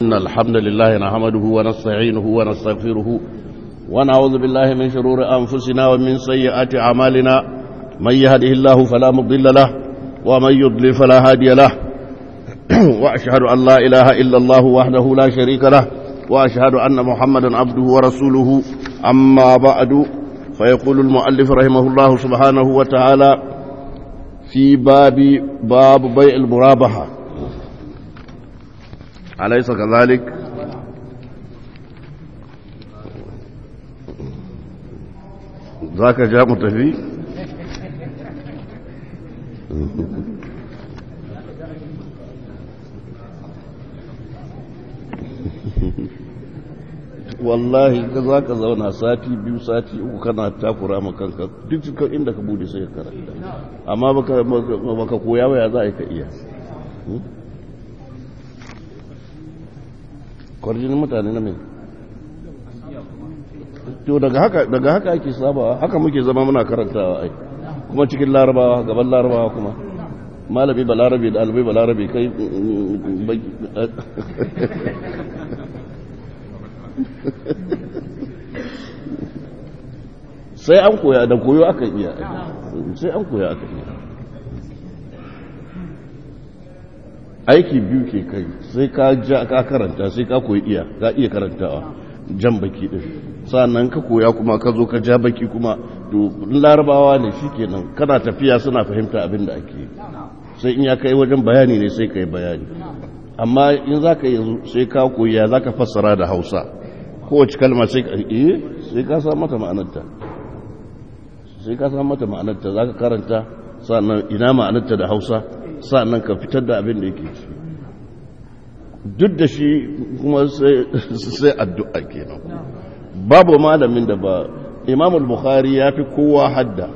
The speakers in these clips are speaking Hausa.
إن الحمد لله نحمده ونستعينه ونستغفره ونعوذ بالله من شرور أنفسنا ومن سيئات أعمالنا من يهده الله فلا مضل له ومن يضلل فلا هادي له وأشهد أن لا إله إلا الله وحده لا شريك له وأشهد أن محمدا عبده ورسوله أما بعد فيقول المؤلف رحمه الله سبحانه وتعالى في باب باب بيع المرابحة أليس كذلك ذاك جاء متفي wallahi ka za ka zauna sati biyu sati uku kana takura ma kanka duk cikin inda ka bude sai ka karanta amma baka koya waya za a yi ka iya kwarjinin mutane na mai to daga haka daga haka ake sabawa haka muke zama muna karantawa ai kuma cikin larabawa gaban larabawa kuma malami ba larabi da albai ba larabi kai sai an koya da koyo aka iya sai an koya aka iya aiki biyu ke kai sai ka ja ka karanta sai ka koyi iya ka iya karantawa jan baki din sannan ka koya kuma ka zo ka ja baki kuma to larabawa ne shikenan kana tafiya suna fahimta abin da ake sai in ya kai wajen bayani ne sai ka yi bayani amma in za ka yanzu sai ka koya za ka fassara da hausa kowace kalma sai ka iya sai ka sa mata ma'anarta sai ka sa mata ma'anarta za ka karanta sannan ina ma'anarta da hausa sannan ka fitar da abin da yake ci duk da shi kuma sai addu'a kenan babu malamin da ba imamul bukhari ya fi kowa hadda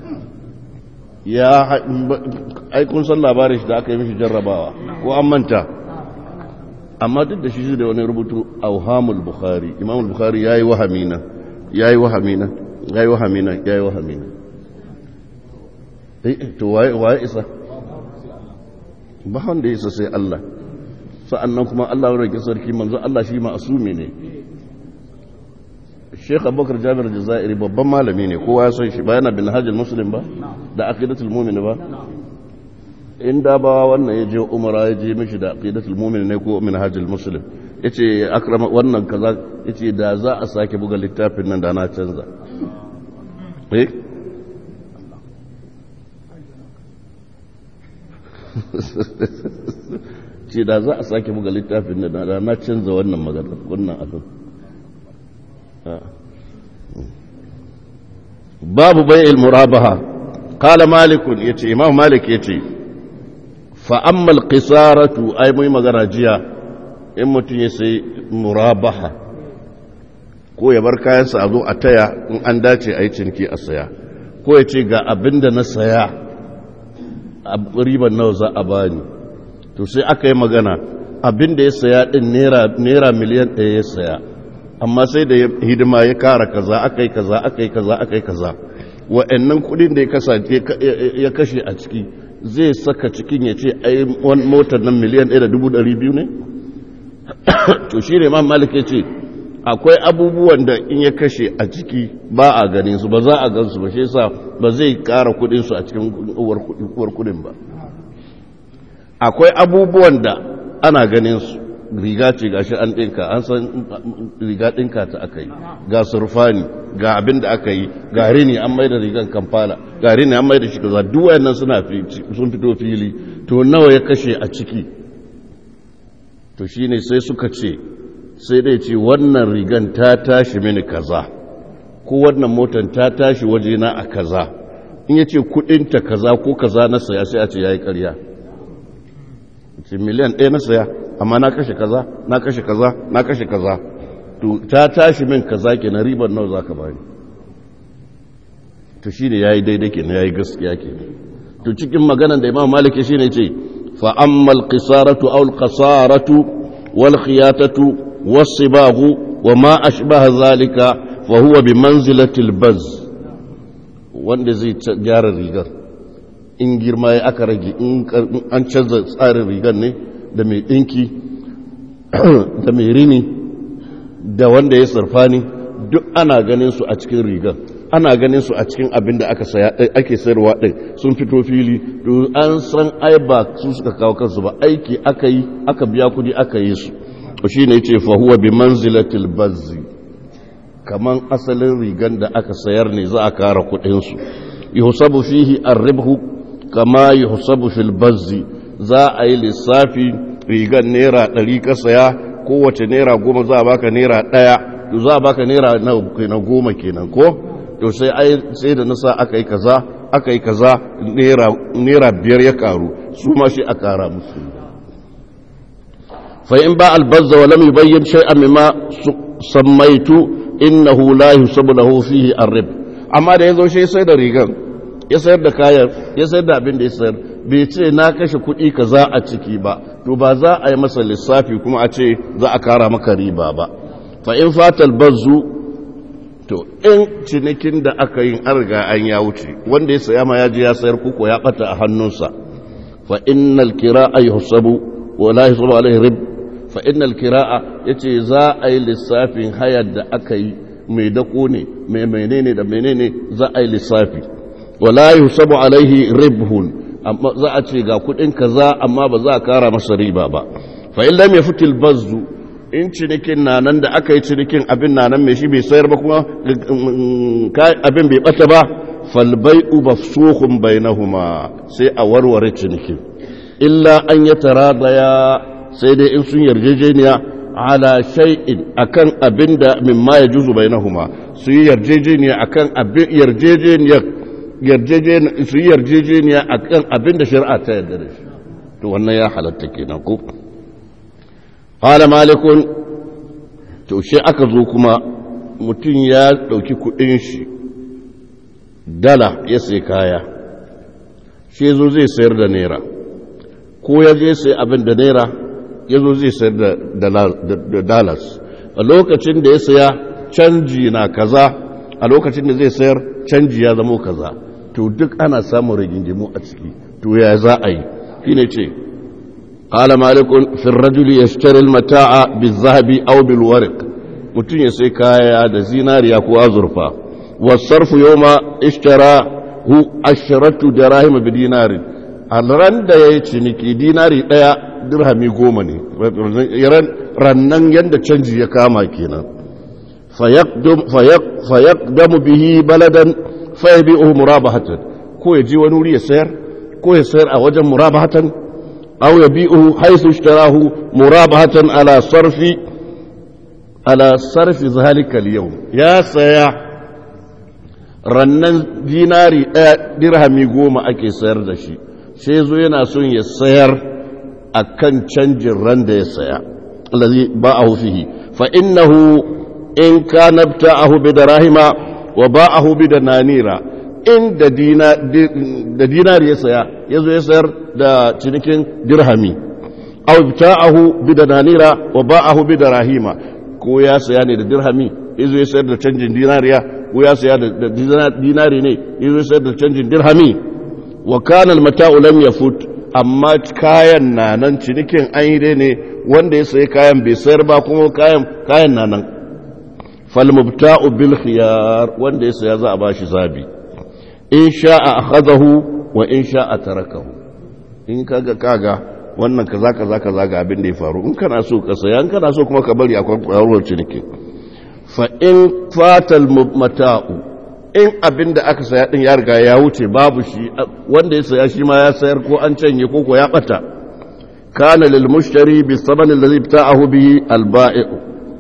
ya aikun san labarin shi da aka yi mishi jarrabawa ko an manta amma duk da shi da wani rubutu auhamul bukhari imamul bukhari ya yi wahamina ya yi wahamina ya yi wahamina ya yi wahamina to waye isa ba wanda ya isa sai Allah sa'annan kuma Allah ya rage sarki manzo Allah shi ma'asumi ne Sheikh Abubakar Jabir Jazairi babban malami ne kowa ya san shi ba yana bin hajjal muslim ba da aqidatul mu'min ba in da ba wannan ya je umara ya je mishi da aqidatul mu'min ne ko min hajjal muslim yace akrama wannan kaza yace da za a sake buga littafin nan da na canza eh ce da za a sake buga littafin da na canza wannan magana wannan abin babu bai'il murabaha qala malik yace imam malik yace fa amma al-qisaratu ay mai magana jiya in mutun ya sai murabaha ko ya bar kayansa a zo a taya in an dace a yi ciniki a saya ko ya ce ga abinda na saya riban nawa za a bani to sai aka yi magana abin da ya saya din naira miliyan ɗaya ya saya amma sai da hidima ya kara kaza aka yi kaza aka yi kaza aka yi kaza wa'annan kudin da ya kasance ya kashe a ciki zai saka cikin ya ce ai motar nan miliyan ɗaya da dubu ɗari biyu ne to shi ne malik ya ce akwai abubuwan da in ya kashe a ciki ba a ganin su ba za a gan su ba shi yasa ba zai kara kudin su a cikin uwar kudin ba akwai abubuwan da ana ganin su riga ce gashi an ɗinka an san riga ɗinka ta aka yi ga surfani ga abin da aka yi ga rini an mai da rigan kamfala ga rini an mai da shi kaza duk wayannan suna sun fito fili to nawa ya kashe a ciki to shine sai suka ce sai dai ce wannan rigan ta tashi mini kaza ko wannan motar ta tashi wajena a kaza in ya ce kudinta kaza ko kaza na saya sai a ce ya yi karya ce miliyan ɗaya na saya amma na kashe kaza na kashe kaza na kashe kaza to ta tashi min kaza ke na ribar nawa za ka bani to shi ne ya yi daidai ke ya yi gaskiya ke to cikin maganan da imam maliki shi ne ce fa'ammal qisaratu aw qasaratu wal khiyatatu was sibahu wa ma ashbaha zalika fa huwa bi manzilati al baz wanda zai gyara rigar in girma ya aka rage in an canza tsarin rigar ne da mai ɗinki da mai rini da wanda ya surfani duk ana ganin su a cikin rigar ana ganin su a cikin abin da aka saya ake sayarwa din sun fito fili to an san ai ba su suka kawo kansu ba aiki aka yi aka biya kudi aka yi su shi ne ce fa huwa bi manzilatil bazzi kaman asalin rigan da aka sayar ne za a kara kudin su yuhsabu fihi ar-ribhu kama yuhsabu fil bazzi za a yi lissafi rigan naira 100 ka saya kowace naira goma za a baka naira ɗaya to za a baka naira na goma kenan ko to sai ai sai da nasa aka yi kaza aka yi kaza naira biyar ya karu su ma shi a kara musu fa in ba albazza wa lam yubayyin shay'an mimma sammaitu innahu la yusabu lahu fihi arrib amma da yazo shi sai da rigan ya sayar da kayan ya sayar da abin da ya sayar bai ce na kashe kuɗi kaza a ciki ba to ba za a yi masa lissafi kuma a ce za a kara maka riba ba fa in fatal bazzu to in cinikin da aka yin an riga an ya wuce wanda ya saya ma ya je ya sayar kuko ya bata a hannunsa fa innal kira'a yuhsabu wa la yuhsabu alaihi rib fa innal kira'a yace za a yi lissafin hayar da aka yi mai dako ne mai menene da menene za a yi lissafi wa la yuhsabu alaihi ribhun amma za a ce ga kudin kaza amma ba za a kara masa riba ba fa in lam yafutil bazzu in cinikin na nan da aka yi cinikin abin na nan mai shi bai sayar ba kuma abin bai bata ba falbai uba suhun bainahuma sai a warware cinikin illa an ya tara daya sai dai in sun yarjejeniya ala shay'in akan abin da mimma ya juzu bainahuma su yi yarjejeniya akan abin yarjejeniyar yarjejeniya su yi yarjejeniya akan abin da shari'a ta yarda da shi to wannan ya halatta kenan ko Ƙala malikun, to shi aka zo kuma mutum ya ɗauki kuɗin shi, dala ya sai kaya, shi zo zai sayar da naira, ko ya je sai abin da naira ya zo zai sayar da dalas. A lokacin da ya saya canji na kaza, a lokacin da zai sayar canji ya zamo kaza, to duk ana samun rigingimu a ciki, to ya za a yi, shi ne ce, قال مالك في الرجل يشتري المتاع بالذهب أو بالورق mutum ya sai kaya da zinariya ko azurfa wasarfu yau ma ishtara hu ashiratu da rahima bi dinarin a ran da ya yi ciniki dinari ɗaya dirhami goma ne rannan yadda canji ya kama kenan fayaqdamu bihi baladan fayabi'uhu murabahatan ko ya je wani wuri ya sayar ko ya sayar a wajen murabahatan أو يبيعه حيث اشتراه مرابحة على صرف على صرف ذلك اليوم يا سيا rannan dinari ɗaya dirhami goma ake sayar da shi sai zo yana son ya sayar a kan canjin ran da ya saya allazi ba'ahu fihi fa innahu in kana bta'ahu bi darahima wa ba'ahu bi dananira in da dinari ya saya ya zo ya sayar da cinikin dirhami aw bita'ahu bi dananira wa ba'ahu bi darahima ko ya saya ne da dirhami ya zo ya sayar da canjin dinariya ko ya saya da dinari ne ya zo ya sayar da canjin dirhami wa kana al-mata'u lam yafut amma kayan na nan cinikin an yi dai ne wanda ya sayi kayan bai sayar ba kuma kayan kayan na nan fal mubta'u bil khiyar wanda ya saya za a bashi zabi in sha'a akhadahu wa in sha'a tarakahu in kaga kaga wannan kaza kaza kaza ga abin da ya faru in kana so ka saya in kana so kuma ka bari akwai kwarar ciniki fa in fatal mata'u in abin da aka saya din ya riga ya wuce babu shi wanda ya saya shi ma ya sayar ko an canye ko ko ya bata kana lil mushtari bi saman alladhi bita'ahu bihi al ba'i'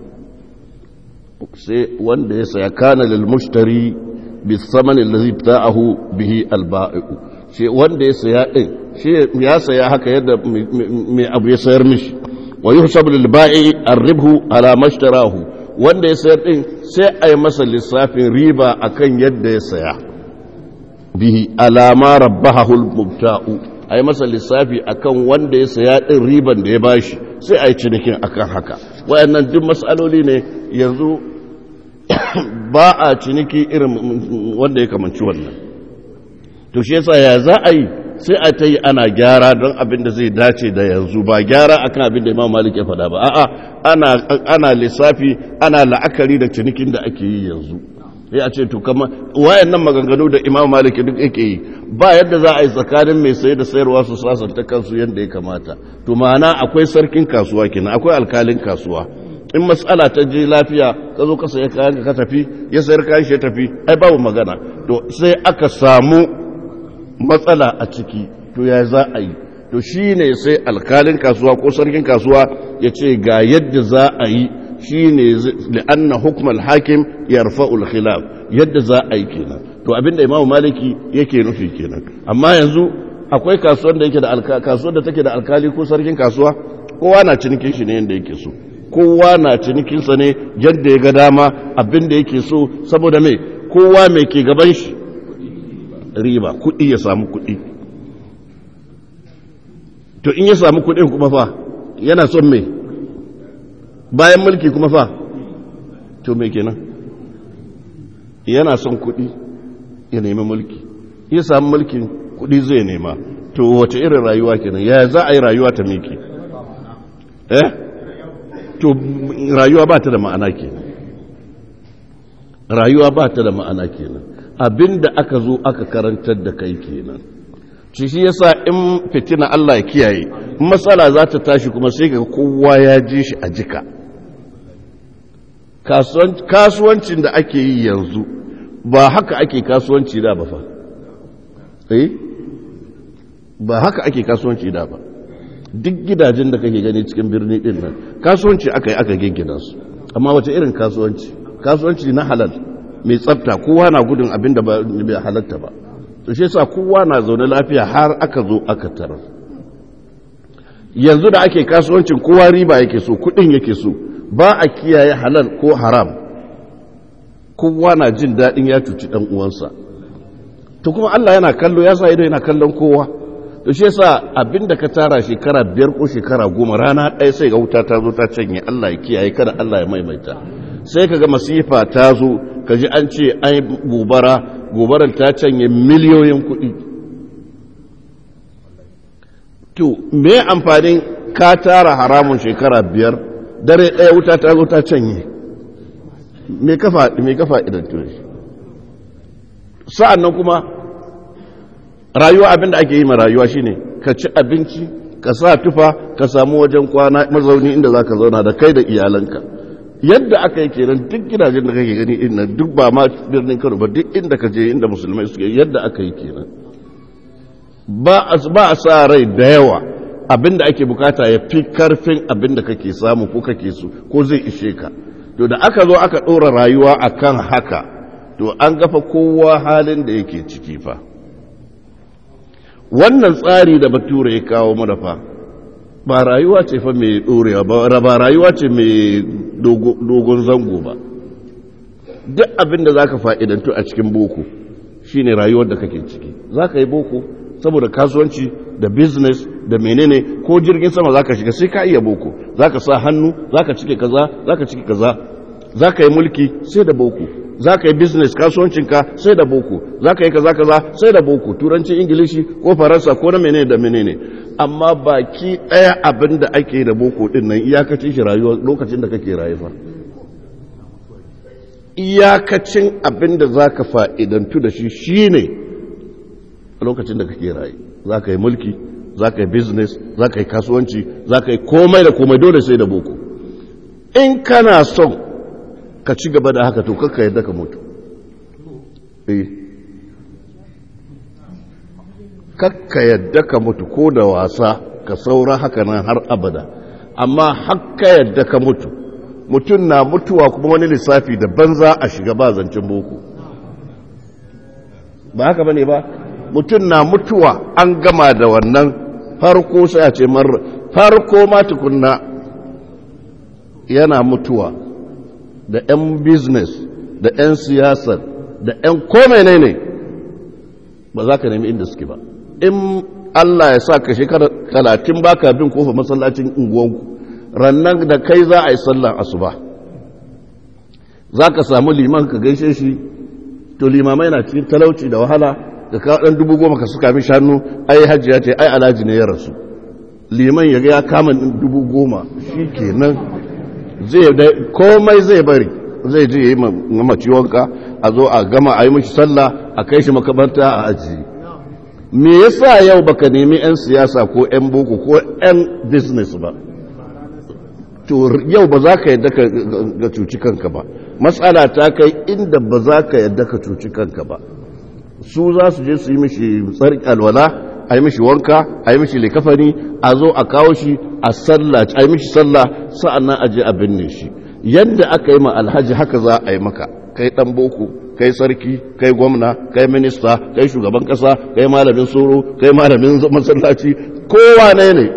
sai wanda ya saya kana lil mushtari bi saman alladhi bita'ahu bihi al ba'i' shi wanda ya saya din shi ya saya haka yadda mai abu ya sayar mishi wa yuhsabu lil ba'i ar-ribhu ala mashtarahu wanda ya sayar din sai a yi masa lissafin riba akan yadda ya saya bihi alama rabbahu al-mubta'u a yi masa lissafi akan wanda ya saya din riban da ya bashi sai a yi cinikin akan haka wayannan duk mas'aloli ne yanzu ba a ciniki irin wanda ya kamanci wannan to shi yasa ya za a yi sai a ta yi ana gyara don abin da zai dace da yanzu ba gyara akan abin da imam malik ya faɗa ba a'a ana ana lissafi ana la'akari da cinikin da ake yi yanzu sai a ce to kama wayannan maganganu da imam malik duk yake yi ba yadda za a yi tsakanin mai saye da sayarwa su sasanta kansu yadda ya kamata to ma'ana akwai sarkin kasuwa kenan akwai alkalin kasuwa in matsala ta je lafiya ka zo ka sayi kayan ka tafi ya sayar kayan shi ya tafi ai babu magana to sai aka samu matsala a ciki to ya za a yi to shi ne sai alkalin kasuwa ko sarkin kasuwa ya ce ga yadda za a yi shi ne li'anna hukumar hakim ya rafa'ul khilaf yadda za a yi kenan to abinda imamu maliki yake nufi kenan amma yanzu akwai kasuwar da yake da kasuwar da take da alkali ko sarkin kasuwa kowa na cinikin shi ne yadda yake so kowa na cinikinsa ne yadda ya ga dama abinda yake so saboda mai kowa mai ke gaban shi riba kuɗi ya samu kuɗi to in ya samu kuɗin kuma fa yana son mai bayan mulki kuma fa to mai kenan yana son kuɗi ya nemi mulki ya samu mulkin kuɗi zai nema to wace irin rayuwa kenan ya za a yi rayuwa ta miki eh to rayuwa ba ta da ma'ana kenan rayuwa ba ta da ma'ana kenan abinda aka zo aka karantar da kai kenan shi shi yasa in fitina Allah ya kiyaye matsala za ta tashi kuma sai ga kowa ya ji shi a jika kasuwancin da ake yi yanzu ba haka ake kasuwanci da ba fa eh ba haka ake kasuwanci da ba duk gidajen da kake gani cikin birni din nan kasuwanci aka yi aka giggina su amma wace irin kasuwanci kasuwanci na halal mai tsafta kowa na gudun abin da bai halatta ba to shi yasa kowa na zaune lafiya har aka zo aka tarar yanzu da ake kasuwancin kowa riba yake so kudin yake so ba a kiyaye halal ko haram kowa na jin daɗin ya cuci ɗan uwansa to kuma Allah yana kallo ya sa ido yana kallon kowa to shi yasa abinda ka tara shekara biyar ko shekara goma rana ɗaya sai ga wuta ta zo ta canye Allah ya kiyaye kada Allah ya maimaita sai ka ga masifa ta zo ka ji an ce ai gobara gobarar ta canye miliyoyin kuɗi to me amfanin ka tara haramun shekara biyar dare ɗaya wuta ta zo ta canye me kafa me kafa idan tuni sa'an nan kuma rayuwa abinda ake yi ma rayuwa shine ka ci abinci ka sa tufa ka samu wajen kwana mazauni inda za ka zauna da kai da iyalanka yadda aka yi kenan duk gidajen da kake gani inda duk ba ma birnin kano ba duk inda ka je inda musulmai suke yadda aka yi kenan ba a sa rai da yawa abinda ake bukata ya fi karfin abinda kake samu ko kake so ko zai ishe ka to da aka zo aka ɗora rayuwa akan haka to an gafa kowa halin da yake ciki fa wannan tsari da bature ya kawo mana fa ba rayuwa ce fa mai ɗorewa ba ba rayuwa ce mai dogon zango ba duk abin da za ka fa'idantu a cikin boko shine rayuwar da kake ciki za ka yi boko saboda kasuwanci da business da menene ko jirgin sama za ka shiga sai ka iya boko za ka sa hannu za ka cike kaza za ka cike kaza za ka yi mulki sai da boko za ka yi business kasuwancinka sai da boko za ka yi kaza kaza sai da boko turanci ingilishi ko faransa ko na menene da menene amma baki ɗaya abin da ake da boko ɗin nan iyakacin shi rayuwa lokacin da kake rayuwa iyakacin abin da za ka fa'idantu da shi shi ne lokacin da kake rayu za ka yi mulki za ka yi business za ka yi kasuwanci za ka yi komai da komai dole sai da boko in kana son ka ci gaba da haka to kakka yadda ka mutu kakka yadda ka mutu ko da wasa ka saura haka nan har abada amma hakka yadda ka mutu mutum na mutuwa kuma wani lissafi da banza a shiga ba zancen boko ba haka bane ba mutum na mutuwa an gama da wannan farko sai a ce marar farko ma tukunna yana mutuwa da 'yan business da 'yan siyasar da 'yan komai ne ne ba za ka nemi inda suke ba in Allah ya sa ka shekara talatin baka bin kofa masallacin unguwanku rannan da kai za a yi sallan asuba za ka samu liman ka gaishe shi to limamai na cikin talauci da wahala ka kawo ɗan dubu goma ka suka mi shanu ai hajji ya ce ai alhaji ne ya rasu liman ya ga ya kama dubu goma shi kenan zai da komai zai bari zai je ya yi mamaci wanka a zo a gama a yi mashi sallah a kai shi makabarta a ajiye me yasa yau baka nemi 'yan siyasa ko 'yan boko ko 'yan business ba to yau ba za ka yadda ka cuci kanka ba matsala ta kai inda ba za ka yadda ka cuci kanka ba su za su je su yi mishi tsarki alwala a yi mishi wanka a yi mishi likafani a zo a kawo shi a sallah a yi mishi sallah sa'annan a je a binne shi yadda aka yi ma alhaji haka za a yi maka kai dan boko kai sarki kai gwamna kai minista kai shugaban kasa kai malamin soro kai malamin masallaci kowa ne ne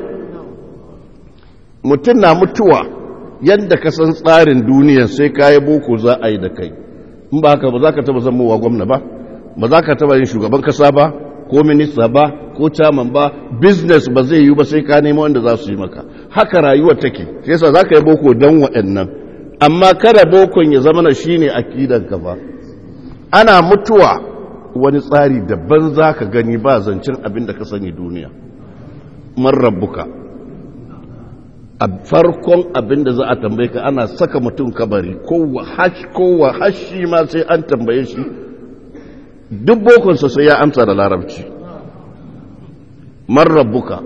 mutum na mutuwa yadda ka san tsarin duniya sai kayi boko za a yi da kai in ba haka ba za ka taba zamowa gwamna ba ba za ka taba yin shugaban kasa ba ko minista ba ko caman ba business ba zai yi ba sai ka nemo wanda za su yi maka haka rayuwar take sai yasa za ka yi boko don waɗannan amma kada bokon ya zama na shine akidan ka ba ana mutuwa wani tsari daban za ka gani ba zancen abin da ka sani duniya man rabbuka a farkon abin da za a tambaye ka ana saka mutum kabari kowa hashi ma sai an tambaye shi duk bokonsa sai ya amsa da larabci man rabbuka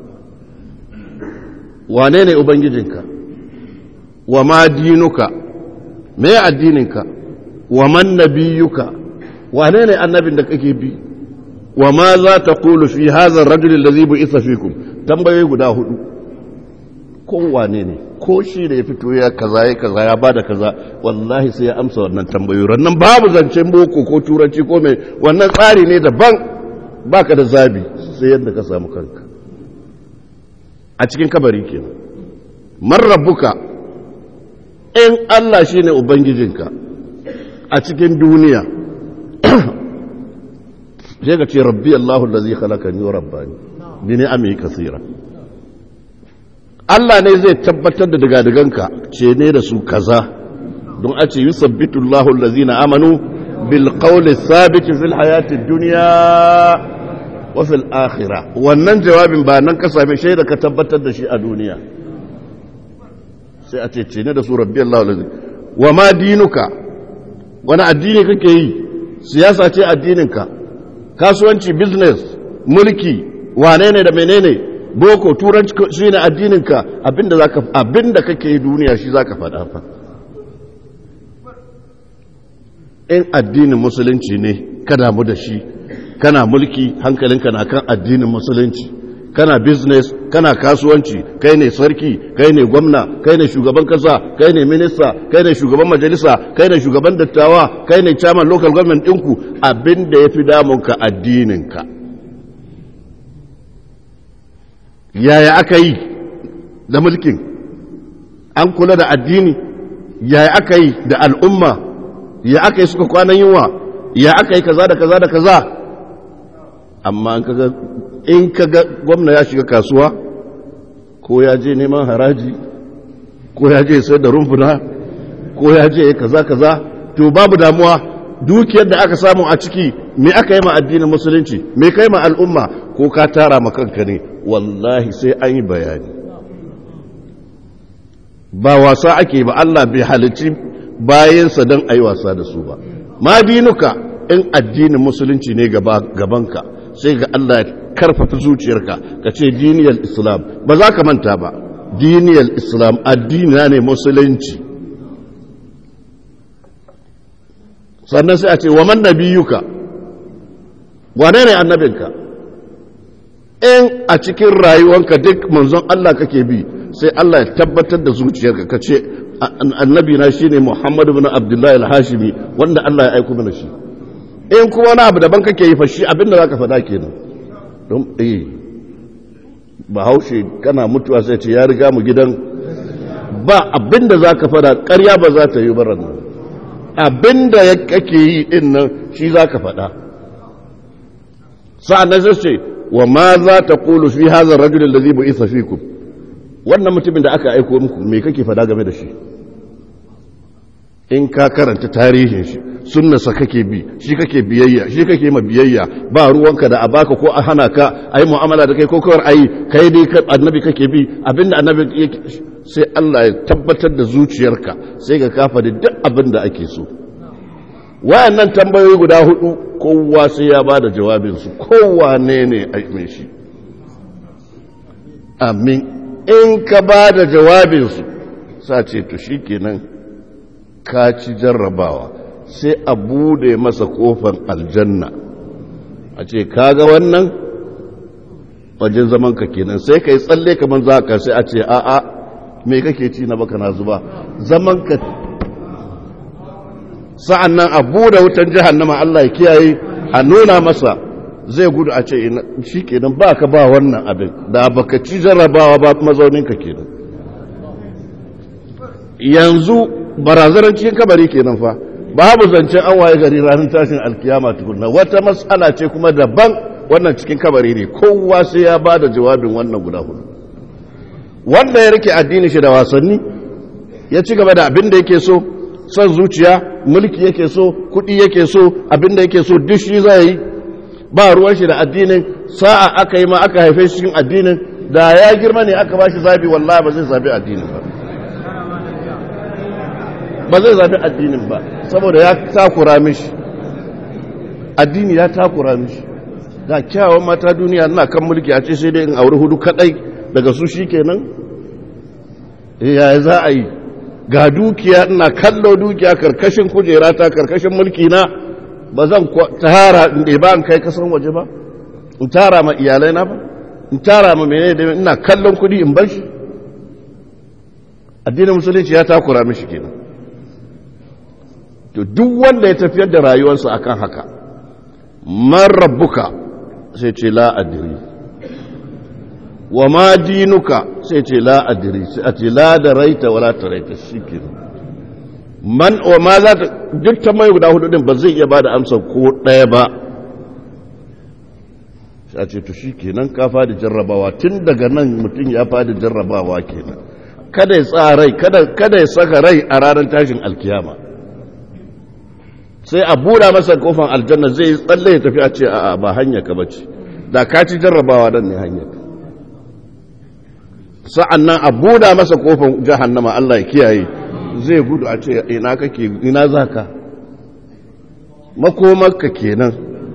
wane ne ubangijinka wa ma dinuka me addininka wa man nabiyuka wane ne annabin da kake bi wa ma za ta kulu fi hazar rajulun da zai bu isa fikum tambayoyi guda hudu kowane ne ko shi da ya fito ya kaza ya kaza ya bada kaza wallahi sai ya amsa wannan tambayoyi rannan babu zancen boko ko turanci ko mai wannan tsari ne daban baka da zabi sai yadda ka samu kanka a cikin kabari kenan man rabbuka in Allah shine ubangijinka a cikin duniya sai ka ce rabbi Allahu allazi khalaqani wa rabbani bi ni'ami kaseera Allah ne zai tabbatar da digadiganka ce ne da su kaza don a ce yusabbitu Allahu allazina amanu bil qawli thabit fil hayati dunya wa fil akhirah wannan jawabin ba nan ka same shi da ka tabbatar da shi a duniya sai a ce ce ne da su rabbi Allahu allazi wa ma dinuka wani addini kake yi siyasa ce addininka kasuwanci business mulki wane ne da menene boko turanci shi ne addininka abinda zaka abinda kake yi duniya shi zaka faɗa fa in addinin musulunci ne ka damu da shi kana mulki hankalinka na kan addinin musulunci kana business kana kasuwanci kai ne sarki kai ne gwamna kai ne shugaban kasa kai ne minista kai ne shugaban majalisa kai ne shugaban dattawa kai ne chairman local government ɗinku abinda ya fi damunka addininka yaya aka yi da mulkin an kula da addini yaya aka yi da al'umma ya aka yi suka kwanan yunwa ya aka yi kaza da kaza da kaza amma in kaga gwamna ya shiga kasuwa ko ya je neman haraji ko ya je sayar da rumfuna ko ya je kaza kaza to babu damuwa dukiyar da aka samu a ciki me aka yi ma addinin musulunci me kai ma al'umma ko ka tara ma kanka ne wallahi sai an yi bayani ba wasa ake ba Allah bai halicci bayansa don a yi wasa da su ba ma dinuka in addinin musulunci ne gabanka sai ga Allah ya karfafa zuciyarka ka ce diniyar islam ba za ka manta ba diniyar islam addina ne musulunci sannan sai a ce wa man nabiyuka wane ne annabinka in a cikin rayuwanka duk manzon Allah kake bi sai Allah ya tabbatar da zuciyarka ka ce annabi na shine Muhammadu bin Abdullahi al-Hashimi wanda Allah ya aiko mana shi in kuma wani abu daban kake yi fa shi abinda zaka faɗa kenan don eh bahaushe kana mutuwa sai ce ya riga mu gidan ba abinda zaka faɗa ƙarya ba za ta yi baran nan abinda ya kake yi din nan shi zaka faɗa sa'an nan sai ce wa ma za ta kulu fi hazar rajulun da zai bu isa fi ku wannan mutumin da aka aiko muku me kake fada game da shi in ka karanta tarihin shi sunnasa kake bi shi kake biyayya shi kake ma biyayya ba ruwanka da a baka ko a hana ka a yi mu'amala da kai ko kawar ayi kai dai annabi kake bi abinda annabi yake sai Allah ya tabbatar da zuciyarka sai ka kafa da duk abin da ake so wayannan tambayoyi guda hudu kowa sai ya bada jawabinsu kowa ne ne a mai shi amin in ka bada jawabinsu sa ce to shikenan ka ci jarrabawa sai a bude masa kofar aljanna a ce kaga wannan wajen zaman ka kenan sai ka yi tsalle kamar za ka sai a ce a'a me kake ci na baka na zuba zaman ka sa'an nan a bude wutan jahannama Allah ya kiyaye a nuna masa zai gudu a ce shi kenan ba ka ba wannan abin da baka ci jarrabawa ba mazauninka kenan yanzu barazanar cikin kabari kenan fa babu zancen an waye gari ranar tashin alkiyama tukunna wata matsala ce kuma daban wannan cikin kabari ne kowa sai ya ba da jawabin wannan guda hudu wanda ya rike addini shi da wasanni ya ci gaba da abin da yake so son zuciya mulki yake so kuɗi yake so abin da yake so duk shi zai yi ba ruwan shi da addinin sa'a aka yi ma aka haife shi cikin addinin da ya girma ne aka ba shi zabi wallahi ba zai zabi addinin ba ba zai zabi addinin ba saboda ya takura mishi addini ya takura mishi ga kyawun mata duniya na kan mulki a ce sai dai in auri hudu kadai daga su shi kenan ya za a yi ga dukiya ina kallo dukiya karkashin kujera ta karkashin mulki na ba zan tara in ba in kai kasan waje ba in tara ma iyalai na ba in tara ma mene da ina kallon kudi in bar shi addinin musulunci ya takura mishi kenan to duk wanda ya tafiyar da rayuwarsa akan haka man rabbuka sai ce la adri wa ma dinuka sai ce la adri sai a ce la da raita wala ta raita shike man wa ma za ta duk ta mai guda hudu din ba zai iya bada amsa ko ɗaya ba sai a ce to shikenan ka fadi jarrabawa tun daga nan mutum ya fadi jarrabawa kenan kada ya tsara rai kada kada ya saka rai a ranar tashin alkiyama sai a buɗa masa kofan aljanna zai tsalle ya tafi a ce a'a ba hanya ka bace da ka ci jarrabawa dan ne hanya sa'an nan a buɗa masa kofan jahannama Allah ya kiyaye zai gudu a ce ina kake ina zaka makomarka kenan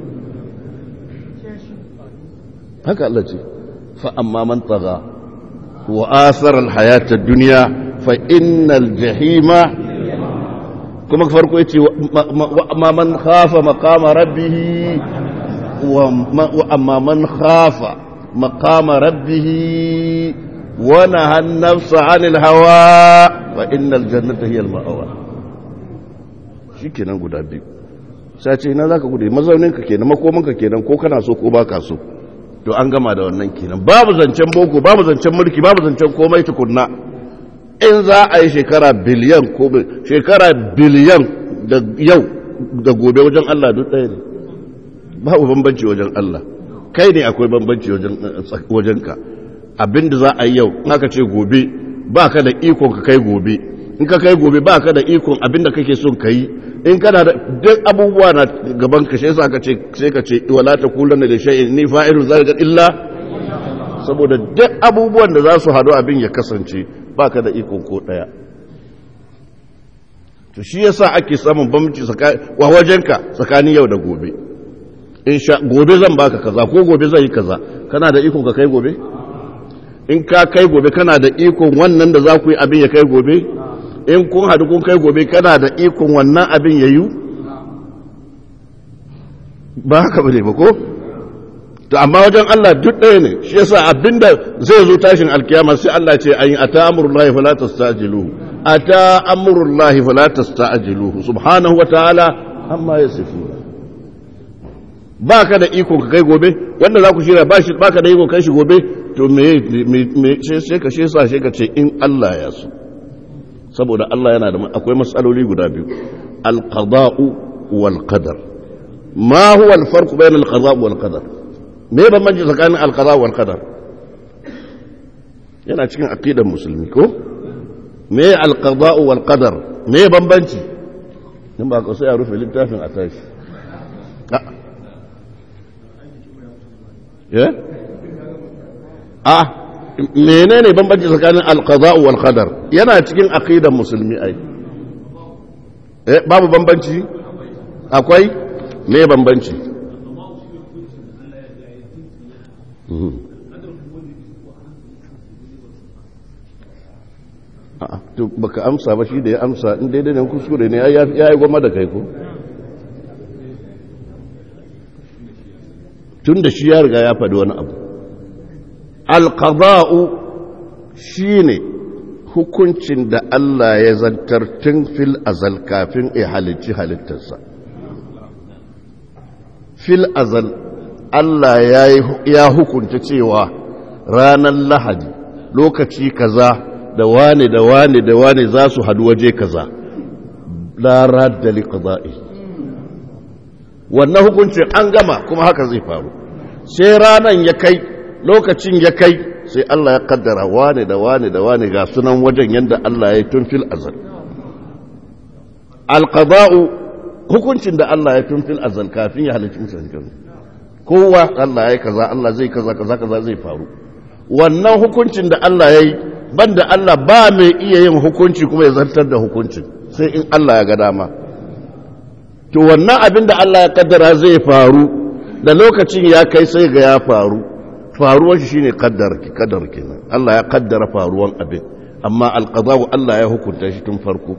haka Allah ce fa amma man taga wa asara alhayata dunya fa innal jahima kuma farko yace amma man khafa maqama rabbih wa amma man khafa maqama rabbih wa naha an-nafsa 'anil hawa fa innal jannata hiya al-ma'wa shikenan guda biyu sai ce ina zaka gudu mazaunin ka kenan makomin ka kenan ko kana so ko baka so to an gama da wannan kenan babu zancen boko babu zancen mulki babu zancen komai tukunna in za a yi shekara biliyan ko shekara biliyan da yau da gobe wajen Allah duk ɗaya ne babu bambanci wajen Allah kai ne akwai bambanci wajen ka abinda za a yi yau in aka ce gobe ba ka da ikon ka kai gobe in ka kai gobe ba ka da ikon abinda kake son ka yi in kana da duk abubuwa na gaban ka sai ka ce sai ka ce wala ta kullana da shay'in ni fa'ilu zalika illa saboda duk abubuwan da za su hadu abin ya kasance baka da ikon ko daya to shi yasa ake samun bambanci wa wajenka tsakanin yau da gobe in sha gobe zan baka kaza ko gobe zan yi kaza kana da ikon ka kai gobe in ka kai gobe kana da ikon wannan da za ku yi abin ya kai gobe in kun haɗu kun kai gobe kana da ikon wannan abin ya yi ba haka bane ba ko to amma wajen Allah duk ɗaya ne shi yasa abinda zai zo tashin alkiyama sai Allah ce ayin ata amurullahi fala tastajiluhu ata amurullahi fala tastajiluhu subhanahu wa ta'ala amma yasifu ba ka da iko ka kai gobe wanda za ku shirya ba ka da iko kai shi gobe to me me sai ka shi sa sai ka ce in Allah ya so saboda Allah yana da akwai matsaloli guda biyu alqada'u wal qadar ma huwa al-farq bayna al-qada' wal qadar me bambanci tsakanin al-qada' wal qadar yana cikin aqidar musulmi ko me al-qada' wal qadar me bambanci in ba ka sai a rufe littafin a tashi a menene bambanci tsakanin alqada'u wal qadar yana cikin aqidar musulmi ai eh babu bambanci akwai me bambanci to baka amsa ba shi da ya amsa in daidai ne kuskure ne ya yi goma da kai ko tun da shi ya riga ya faɗi wani abu alƙaza'u shi ne hukuncin da Allah ya zantar tun fil azal kafin ya halicci halittarsa fil azal Allah ya hukunta cewa ranar lahadi lokaci kaza da wane da wane da wane za su hadu waje kaza la radda li qada'i wannan hukuncin an gama kuma haka zai faru sai ranan ya kai lokacin ya kai sai Allah ya kaddara wane da wane da wane ga sunan wajen yanda Allah ya yi tun fil azal alqada'u hukuncin da Allah ya tun fil azal kafin ya halicci mutane kowa Allah ya yi kaza Allah zai kaza kaza kaza zai faru wannan hukuncin da Allah ya yi banda Allah ba mai iya yin hukunci kuma ya zartar da hukuncin sai in Allah ya ga dama to wannan abin da Allah ya kaddara zai faru da lokacin ya kai sai ga ya faru faruwar shi shine kaddar ki kaddar kenan Allah ya kaddara faruwan abin amma alqada'u Allah ya hukunta shi tun farko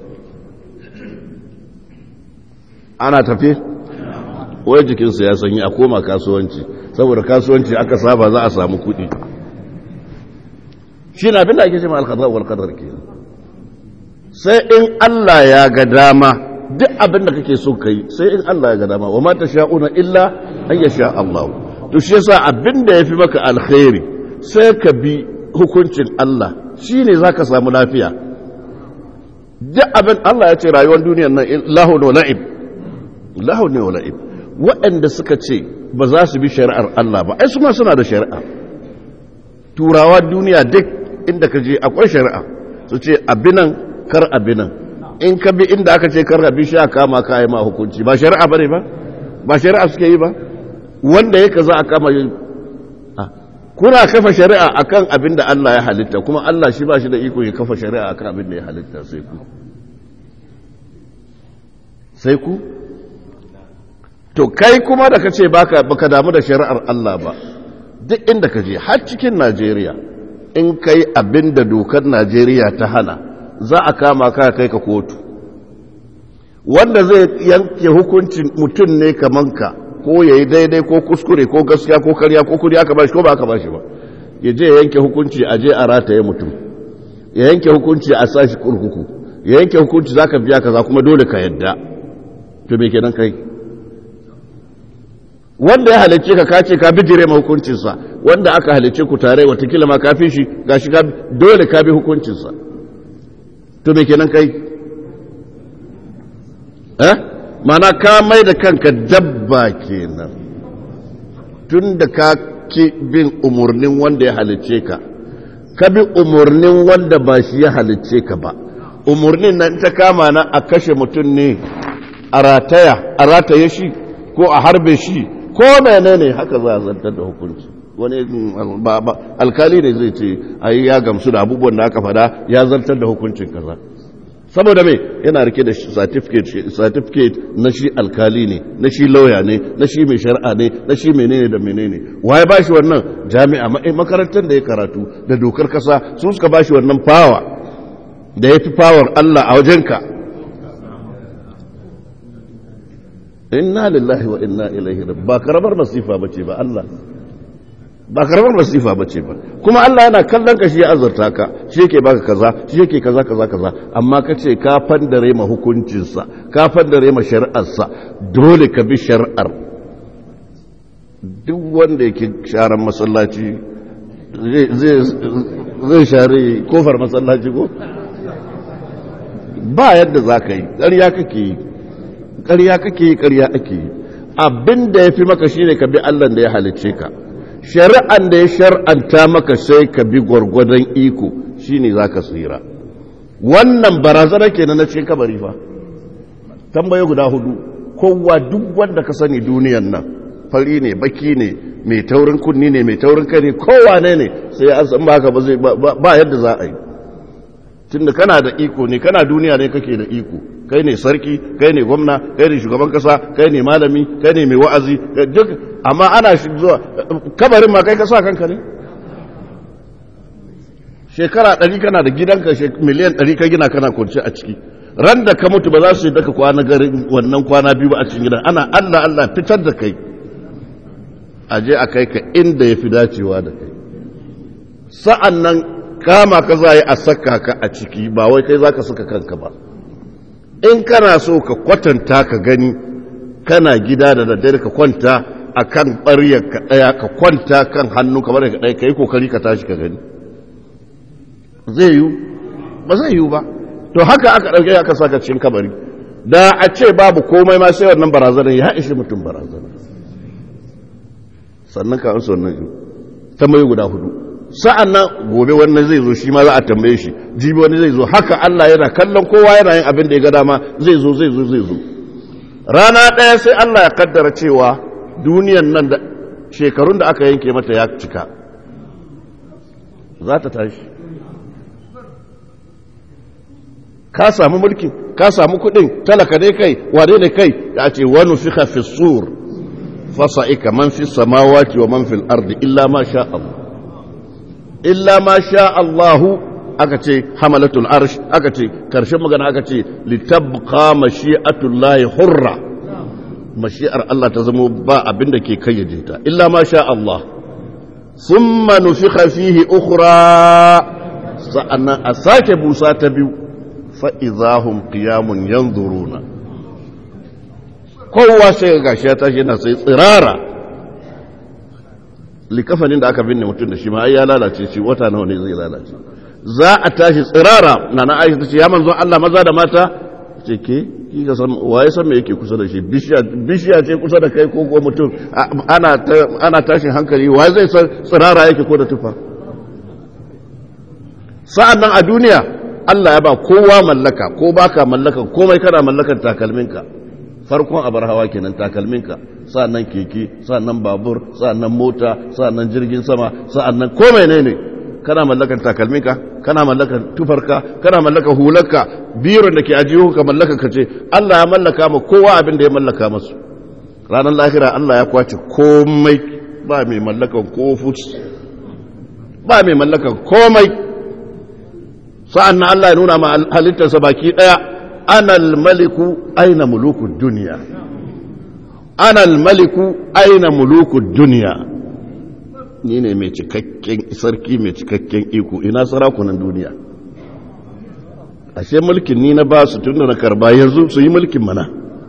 ana tafi wai jikinsa ya sanyi a koma kasuwanci saboda kasuwanci aka saba za a samu kuɗi shi na abin da ake ce ma alkazar wal kadar ke sai in Allah ya ga dama duk abin da kake so kai sai in Allah ya ga dama wa ma sha'una illa an yasha Allah to shi yasa abin da yafi maka alkhairi sai ka bi hukuncin Allah shine zaka samu lafiya duk abin Allah ya ce rayuwar duniyar nan lahu wa la'ib lahu ne wa la'ib waɗanda suka ce ba za su bi shari'ar Allah ba ai su ma suna da shari'a turawa duniya duk inda ka je akwai shari'a su ce abinan kar abinan in ka bi inda aka ce kar abi sha kama ka yi ma hukunci ba shari'a bane ba ba shari'a suke yi ba wanda ya kaza a kama yi kuna kafa shari'a akan abin da Allah ya halitta kuma Allah shi ba shi da iko ya kafa shari'a akan abin da ya halitta sai ku sai ku to kai kuma da kace baka baka damu da shari'ar Allah ba duk inda ka je har cikin Najeriya in kai abin da dokar Najeriya ta hana za a kama ka kai ka kotu wanda zai yanke hukuncin mutum ne kaman ka ko yayi daidai ko kuskure ko gaskiya ko karya ko kudi aka bashi ko ba aka bashi ba ya je ya yanke hukunci a je a rataye mutum ya yanke hukunci a sashi kurkuku ya yanke hukunci zaka biya kaza kuma dole ka yadda to me kenan kai wanda ya halicce ka kace ka bijire ma hukuncinsa wanda aka halicce ku tare watakila ma kafin shi gashi ka dole ka bi hukuncinsa to me kenan kai eh mana ka mai da kanka dabba kenan tun da ka ki bin umarnin wanda ya halicce ka ka bi umarnin wanda ba shi ya halicce ka ba umarnin nan ta kama na a kashe mutum ne a rataya a rataye shi ko a harbe shi ko menene haka za a zantar da hukunci wani alkali ne zai ce ai ya gamsu da abubuwan da aka fada ya zartar da hukuncin kaza saboda me yana rike da certificate na shi alkali ne na shi lauya ne na shi mai shari'a ne na shi menene da menene waye ba shi wannan jami'a makarantar da ya karatu da dokar kasa su suka ba shi wannan fawa da ya fi fawar Allah a wajenka inna lillahi wa inna ilaihi ba karamar masifa bace ba Allah ba karamar masifa bace ba kuma Allah yana kallon ka shi ya azurta ka shi yake baka kaza shi yake kaza kaza kaza amma kace ka fandare ma hukuncin sa ka fandare ma shari'ar sa dole ka bi shari'ar duk wanda yake sharan masallaci zai zai share kofar masallaci ko ba yadda za ka yi ƙarya kake yi ƙarya kake yi ƙarya ake yi abin da ya fi maka shine ka bi Allah da ya halicce ka shari'an da ya shar'anta maka sai ka bi gwargwadon iko shine za ka tsira wannan barazana kenan na cikin kabari fa tambaye guda hudu kowa duk wanda ka sani duniyan nan fari ne baki ne mai taurin kunni ne mai taurin kai ne kowa ne ne sai an san baka ba zai ba yadda za a yi tunda kana da iko ne kana duniya ne kake da iko kai ne sarki kai ne gwamna kai ne shugaban kasa kai ne malami kai ne mai wa'azi duk amma ana shi zuwa kabarin ma kai ka sa kanka ne shekara ɗari kana da gidanka miliyan ɗari ka gina kana kwanci a ciki ran da ka mutu ba za su yi daka kwana garin wannan kwana biyu ba a cikin gidan ana allah allah fitar da kai a je a kai ka inda ya fi dacewa da kai sa'an nan kama ka za a saka ka a ciki ba wai kai za ka saka kanka ba in kana so ka kwatanta ka gani kana gida da daddare ka kwanta a kan ɓaryar ka ɗaya ka kwanta kan hannu kamar ka ɗaya ka yi kokari ka tashi ka gani zai yiwu ba zai yiwu ba to haka aka ɗauke aka saka cikin kabari da a ce babu komai ma sai wannan barazanar ya ishi mutum barazanar sannan ka amsa wannan tambayi guda hudu sa'an nan gobe wannan zai zo shi ma za a tambaye shi jibi wani zai zo haka Allah yana kallon kowa yana yin abin da ya ga dama zai zo zai zo zai zo rana ɗaya sai Allah ya kaddara cewa duniyan nan da shekarun da aka yanke mata ya cika za ta tashi ka samu mulkin ka samu kudin talaka dai kai wane ne kai da ce wani fi hafi sur fasa'ika man fi samawati wa man fil ardi illa ma sha Allah illa ma sha Allahu aka ce hamalatul arsh aka ce karshen magana aka ce litabqa mashi'atullahi hurra mashi'ar Allah ta zama ba abin da ke kayyade ta illa ma sha Allah thumma nufikha fihi ukhra sa'annan a sake busa ta biyu fa idahum qiyamun yanzuruna kowa sai ga gashi ya tashi yana sai tsirara likafanin da aka binne mutum da shi ma ai ya lalace shi wata nawa ne zai lalace za a tashi tsirara na na aisha tace ya manzon Allah maza da mata ce ke ki ga san waye san me yake kusa da shi bishiya bishiya ce kusa da kai ko ko mutum ana ana tashin hankali waye zai san tsirara yake ko da tufa sa'an nan a duniya Allah ya ba kowa mallaka ko baka mallakan komai kana mallakan takalminka farkon abar hawa kenan takalminka sa'annan keke sa'annan babur sa'annan mota sa'annan jirgin sama sa'annan ko menene kana mallakan takalminka kana mallakan tufarka kana mallakan hularka biron da ke ajiyo ka mallakan ka ce Allah ya mallaka ma kowa abin da ya mallaka masu ranar lahira Allah ya kwace komai ba mai mallakan ko futs ba mai mallakan komai sa'annan Allah ya nuna ma halittarsa baki daya anal maliku aina mulukud duniya anal maliku aina mulukud duniya ni ne mai cikakken sarki mai cikakken iko ina sarakunan duniya ashe mulkin ni na ba su tun da na karba yanzu su yi mulkin mana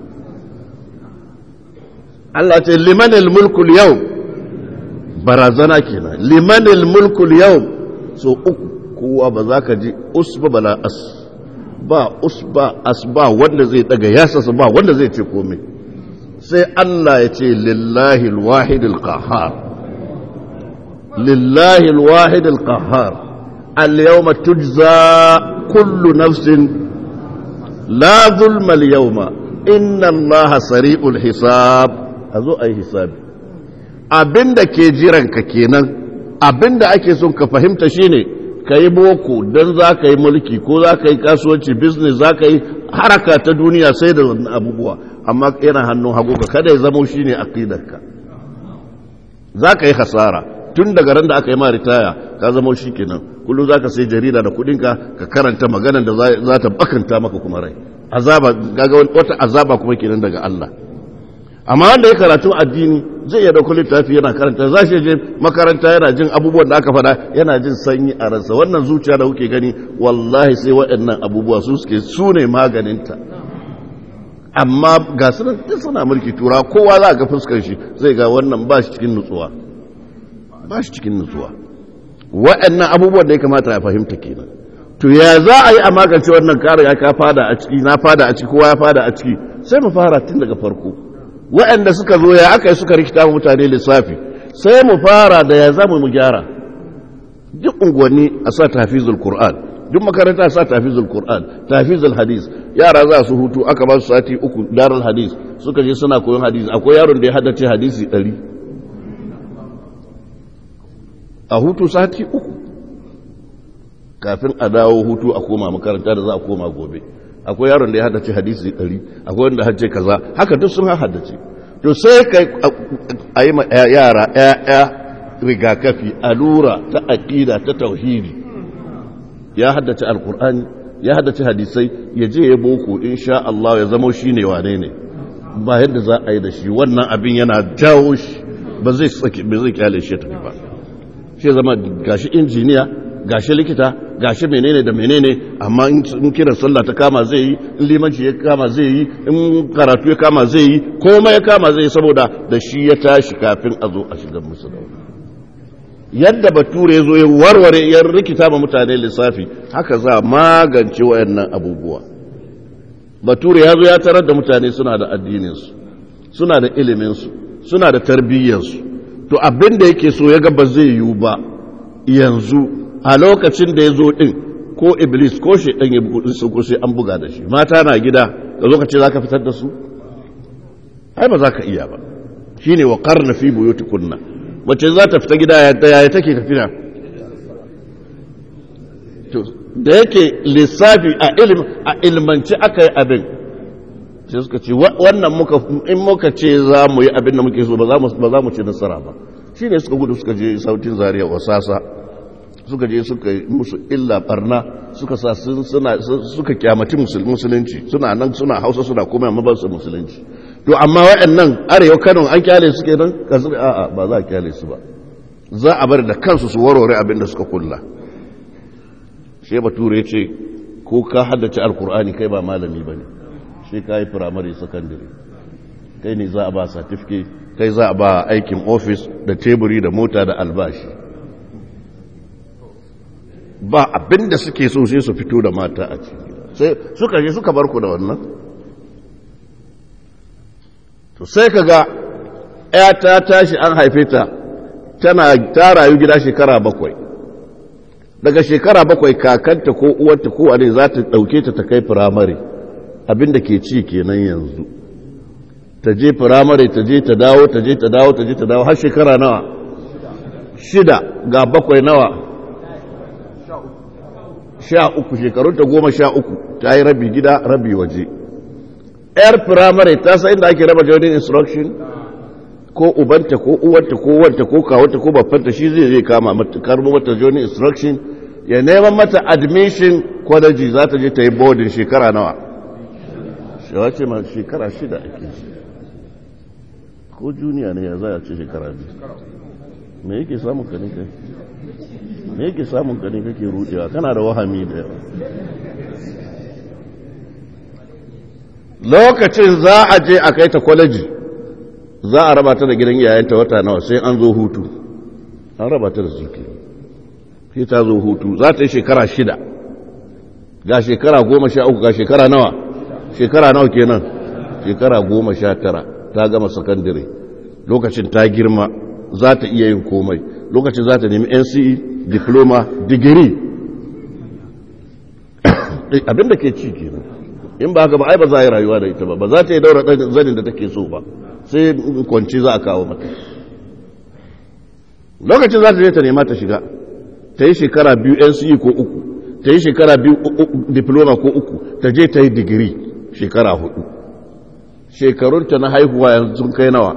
Allah ce limanil mulkul yau barazana kenan limanil mulkul yau so uku kowa ba za ka ji usba bala as ba usba as ba wanda zai daga yasasa ba wanda zai ce komai sai Allah ya ce lillahi alwahid alqahar lillahi alwahid alqahar اليوم تجزى كل نفس لا ظلم اليوم إن الله سريع الحساب أزو أي حساب abinda ke jiranka kenan abinda ake son ka fahimta shine ka yi boko don za ka yi mulki ko za ka yi kasuwanci business za ka yi haraka ta duniya sai da wannan abubuwa amma yana hannun hagu ka kada ya zamo shi ne aqidarka za ka yi hasara tun daga ran da aka yi ma ritaya ka zamo shi kenan kullum za ka sai jarida da kudinka ka karanta maganar da za ta bakanta maka kuma rai azaba gaga wata azaba kuma kenan daga Allah amma wanda ya karatu addini zai iya dauko littafi yana karanta za shi je makaranta yana jin abubuwan da aka faɗa yana jin sanyi a ransa wannan zuciya da kuke gani wallahi sai waɗannan abubuwa su suke su ne maganinta amma ga su nan suna mulki tura kowa za ga fuskar shi zai ga wannan ba shi cikin nutsuwa ba shi cikin nutsuwa waɗannan abubuwan da ya kamata ya fahimta kenan to ya za a yi a magance wannan kare ya ka fada a ciki na fada a ciki kowa ya fada a ciki sai mu fara tun daga farko waɗanda suka zo ya aka yi suka rikita mutane lissafi sai mu fara da ya zama mu gyara duk unguwanni a sa tafizul qur'an duk makaranta sa tafizul qur'an tafizul hadis yara za su hutu aka ba su sati uku darul hadis suka je suna koyon hadisi akwai yaron da ya haddace hadisi ɗari a hutu sati uku kafin a dawo hutu a koma makaranta da za a koma gobe akwai yaron da ya haddace hadisi ɗari akwai wanda haddace kaza haka duk sun haddace to sai ka a yi ma yara ‘ya'ya rigakafi alura ta aƙida ta tauhidi ya haddace alkur'ani ya haddace hadisai ya je ya boko insha Allah ya zama shi ne wane ne ba yadda za a yi da shi wannan abin yana jawo shi ba zai kyale shi tafi ba shi zama gashi injiniya gashi likita gashi menene da menene amma in kiran sallah ta kama zai yi in limanci ya kama zai yi in karatu ya kama zai yi komai ya kama zai yi saboda da shi ya tashi kafin a zo a shiga musu da yadda bature ya zo ya warware ya rikita ma mutane lissafi haka za magance wayannan abubuwa bature ya zo ya tarar da mutane suna da addininsu suna da iliminsu suna da tarbiyyarsu to abin da yake so ya ga ba zai yiwu ba yanzu a lokacin da ya zo ɗin ko iblis ko shi ɗan ya ko sai an buga da shi mata na gida da lokacin za ka fitar da su ai ba za ka iya ba shi ne wa karna fi buyuti kunna wacce za ta fita gida yaya take tafiya da yake lissafi a ilmanci aka yi abin sai suka ce wannan muka in muka ce za mu yi abin da muke so ba za mu ci nasara ba shi ne suka gudu suka je sautin zariya wasasa suka je suka yi musu illa barna suka sa suka kyamaci musulunci suna nan suna hausa suna kuma amma ba su musulunci to amma waɗannan arewa kano an kyale su kenan ka zuba a'a ba za a kyale su ba za a bar da kansu su warware abin da suka kulla shi bature ya ce ko ka haddace alkur'ani kai ba malami ba ne shi ka yi firamare sakandare kai ne za a ba satifike kai za a ba aikin ofis da teburi da mota da albashi ba abin da suke so sai su fito da mata a ciki sai suka je suka bar ku da wannan to sai ka ga ya ta tashi an haife ta tana ta rayu gida shekara bakwai daga shekara bakwai kakanta ko uwarta ko wane za ta ɗauke ta ta kai firamare abinda ke ci kenan yanzu ta je firamare ta je ta dawo ta je ta dawo ta je ta dawo har shekara nawa shida ga bakwai nawa sha uku shekarunta goma sha uku ta yi rabi gida rabi waje yar firamare ta sa inda ake raba joining instruction ko ubanta ko uwanta ko wanta ko kawanta ko babbanta shi zai zai kama mata karbo mata joining instruction ya neman mata admission kwadaji za ta je ta yi boarding shekara nawa shawa ce ma shekara shida ake ko juniya ne ya za a ce shekara biyu me yake samun ka ne kai me yake samun ka ne kake rudewa kana da wahami da yawa lokacin za a je a kai ta kwalaji za a raba ta da gidan iyayenta wata nawa sai an zo hutu an raba ta da suke sai ta zo hutu za ta yi shekara shida ga shekara goma sha uku ga shekara nawa shekara nawa kenan shekara goma sha tara ta gama sakandare lokacin ta girma za ta iya yin komai lokacin za ta nemi nce diploma digiri abinda ke ci kenan in ba haka ba ai ba za a yi rayuwa da ita ba ba za ta yi daura zanin da take so ba sai kwanci za a kawo mata lokacin za ta je ta nema ta shiga ta yi shekara biyu nce ko uku ta yi shekara biyu diploma ko uku ta je ta yi digiri shekara hudu shekarunta na haihuwa yanzu sun kai nawa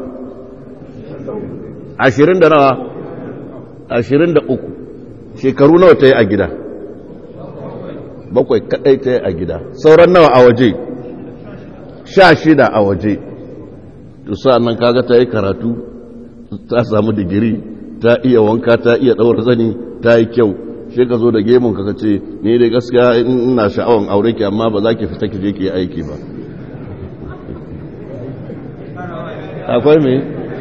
ashirin da nawa ashirin da uku shekaru nawa ta yi a gida bakwai kadai ta yi a gida sauran nawa a waje sha shida a waje tusa nan kaga ta yi karatu ta samu digiri ta iya wanka ta iya ɗaura zani ta yi kyau shi ka zo da gemun ka ce ni dai gaskiya ina sha'awan aure ki amma ba za ki fita ki je ki aiki ba akwai me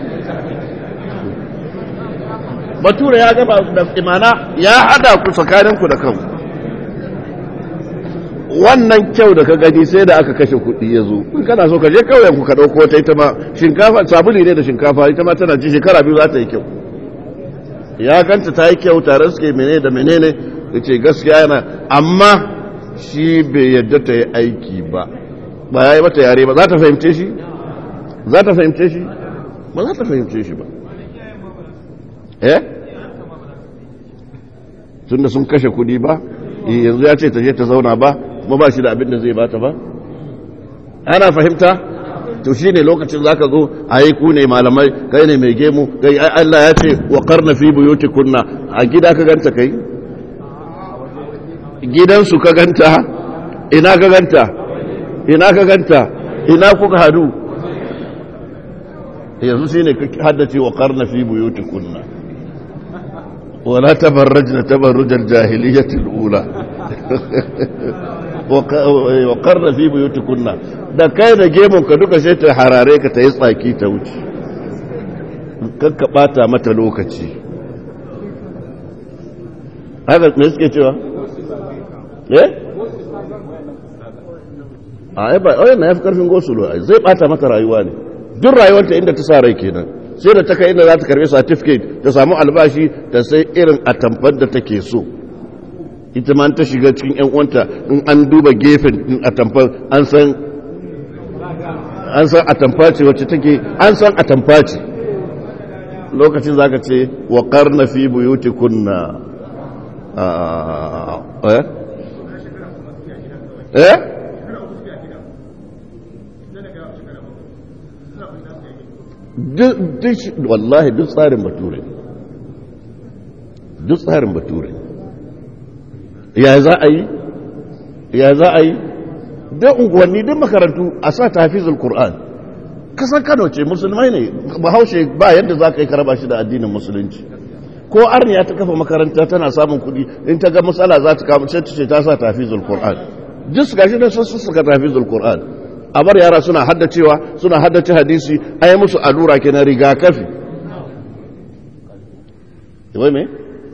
bature ya gaba da imana ya hada ku tsakaninku da kanku wannan kyau da ka gani sai da aka kashe kuɗi ya zo in kana so ka je kauyen ku ka ɗauko ta ita ma shinkafa sabuli ne da shinkafa ita ma tana ci shekara biyu za ta yi kyau ya ganta ta yi kyau tare suke menene da menene ya ce gaskiya yana amma shi bai yadda ta yi aiki ba ba ya yi mata yare ba za ta fahimce shi za ta fahimce shi ba za ta fahimce shi ba eh tun da sun kashe kudi ba yanzu ya ce ta je ta zauna ba kuma ba shi da abin da zai bata ba ana fahimta to shi ne lokacin za ka zo a yi ku ne malamai kai ne mai gemu kai Allah ya ce wa karna fi buyuti kunna a gida ka ganta kai gidansu ka ganta ina ka ganta ina ka ganta ina kuka hadu yanzu shi ne ka haddace wa karna fi buyuti kunna wala tabarrajna tabarrujar jahiliyatul ula wa karna fi buyuti kunna da kai da gemun ka duka sai ta harare ka ta yi tsaki ta wuce kakka bata mata lokaci haka me suke cewa eh a ai ba ai na yafi karfin gosulo zai bata mata rayuwa ne duk rayuwarta inda ta sa rai kenan sai da ta kai inda za ta karbi certificate ta samu albashi ta sai irin atamfar da take so ita ma ta shiga cikin yan uwanta in an duba gefen atamfar an san an san atamfa ce wacce take an san atamfa ce lokacin zaka ce wa qarna fi buyutikunna eh eh duk wallahi duk tsarin bature duk tsarin bature ya za a yi ya za a yi don unguwanni duk makarantu a sa tafizul Kur'an kasan kano ce musulmai ne bahaushe ba yadda za ka yi karaba shi da addinin musulunci ko arniya ta kafa makaranta tana samun kuɗi in ta ga matsala za ta kama ce ce ta sa tafizul Kur'an duk su gashi da sun suka tafizul Kur'an a bar yara suna haddacewa suna haddace hadisi a yi musu allura ke na rigakafi wai me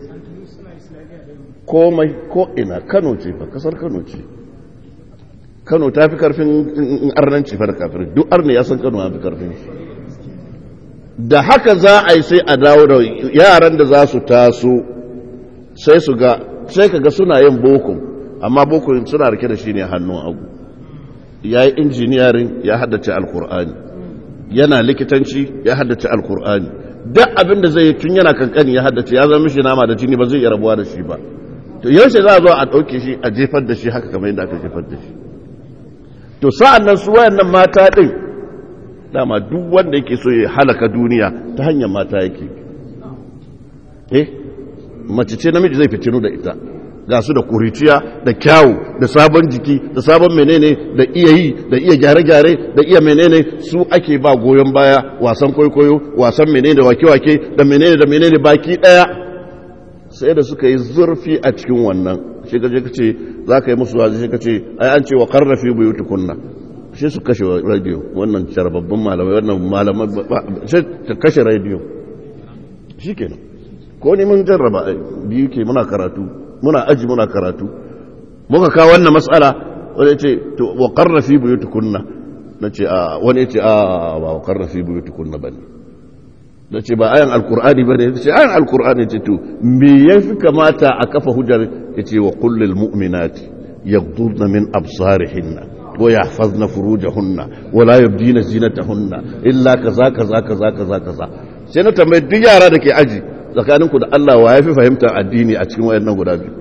komai ko ina kano ce fa kasar kano ce kano ta fi karfin arnanci fa da kafin duk arna ya san kano ya fi karfin shi da haka za a yi sai a dawo da yaran da za su taso sai su ga sai ka ga suna yin boko amma boko suna rike da shi ne hannun agu ya yi injiniyarin ya haddace alkur'ani yana likitanci ya haddace alkur'ani duk abin da zai yi tun yana kankani ya haddace ya zama mishi nama da jini ba zai iya rabuwa da shi ba to yaushe za a zo a ɗauke shi a jefar da shi haka kamar yadda aka jefar da shi to sa'an nan su wayannan mata ɗin dama duk wanda yake so ya halaka duniya ta hanyar mata yake eh mace ce namiji zai fitinu da ita ga su da kuriciya da kyawu da sabon jiki da sabon menene da iya yi da iya gyare-gyare da iya menene su ake ba goyon baya wasan kwaikwayo wasan menene da wake-wake da menene da menene baki daya sai da suka yi zurfi a cikin wannan shi ka je ka ce za ka yi musu wazi shi ka ce ai an ce wa karrafi buyuti kunna shi su kashe radio wannan sharbabban malamai wannan malamai sai ta kashe radio shi kenan ko ne mun jarraba biyu ke muna karatu muna aji muna karatu muka kawo wannan matsala wani ce to wa karrafi buyuti kunna na ce a wani ce a ba wa karrafi buyuti kunna ba ne na ce ba ayan alkur'ani ba ne ce ayan alkur'ani ce to me ya fi kamata a kafa hujjar ya ce wa kullum mu'minati yaghdudna min absarihinna wa yahfazna furujahunna wa la yubdina zinatahunna illa kaza kaza kaza kaza kaza sai na tambayi duk yara da ke aji tsakaninku da Allah wa yafi fahimtar addini a cikin wayannan guda biyu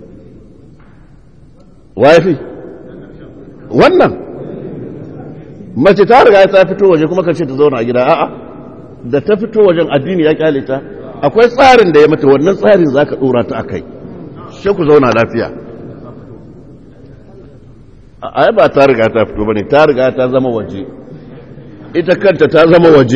wa yafi wannan mace ta riga ta fito waje kuma ka ce ta zauna a gida a'a da ta fito wajen addini ya kyale ta akwai tsarin da ya mata wannan tsarin za ka ɗora ta a kai shi ku zauna lafiya a ba ta riga ta fito ba ne ta riga ta zama waje ita kanta ta zama waje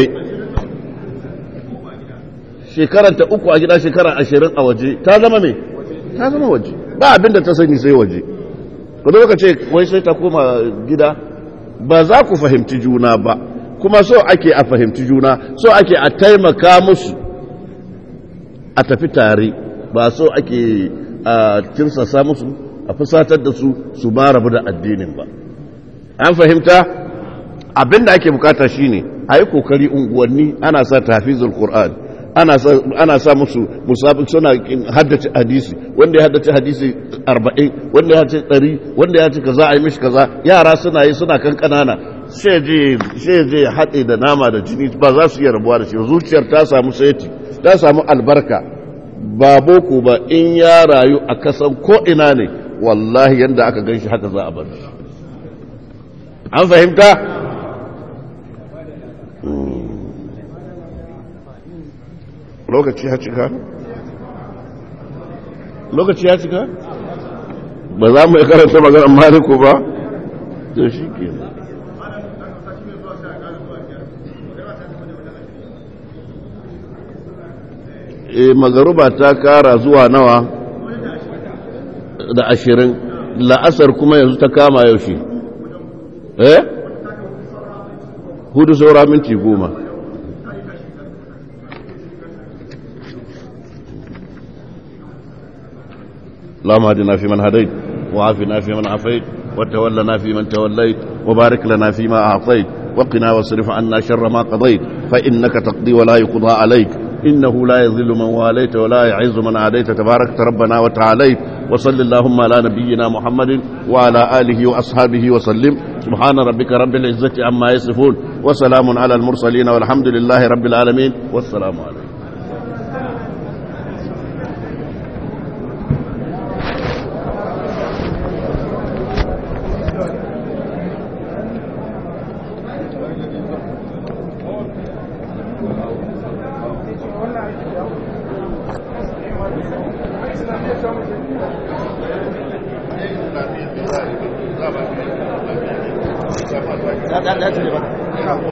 shekaranta uku a gida shekara ashirin a waje ta zama mai ta zama waje ba abinda ta sani sai waje kudu ka ce wai sai ta koma gida ba za ku fahimci juna ba kuma so ake a fahimci juna so ake a taimaka musu a tafi tare ba so ake a tirsasa musu a fusatar da su su ba rabu da addinin ba an fahimta abinda ake bukata shine a yi kokari unguwanni ana sa tafizul qur'an ana sa musu musabin suna haddace hadisi wanda ya haddace hadisi 40 wanda ya haddace 100 wanda ya ce kaza a yi mishi kaza yara suna yi suna kan kanana sai je ya haɗe da nama da jini ba za su iya rabuwa da shi zuciyar ta samu saiti ta samu albarka ba boko ba in ya rayu a kasan ko ina ne wallahi yadda aka gan shi haka za a bar an fahimta lokaci ya cika lokaci ya cika ba za mu yi karanta maganar maliku ba to shi ke e magaruba ta kara zuwa nawa da ashirin la'asar kuma yanzu ta kama yaushe eh hudu saura minti goma اللهم اهدنا فيمن هديت وعافنا فيمن عافيت وتولنا فيمن توليت وبارك لنا فيما أعطيت وقنا واصرف عنا شر ما قضيت فإنك تقضي ولا يقضى عليك إنه لا يذل من واليت ولا يعز من عاديت تبارك ربنا وتعاليت وصل اللهم على نبينا محمد وعلى آله وأصحابه وسلم سبحان ربك رب العزة عما يصفون وسلام على المرسلين والحمد لله رب العالمين والسلام عليكم da da da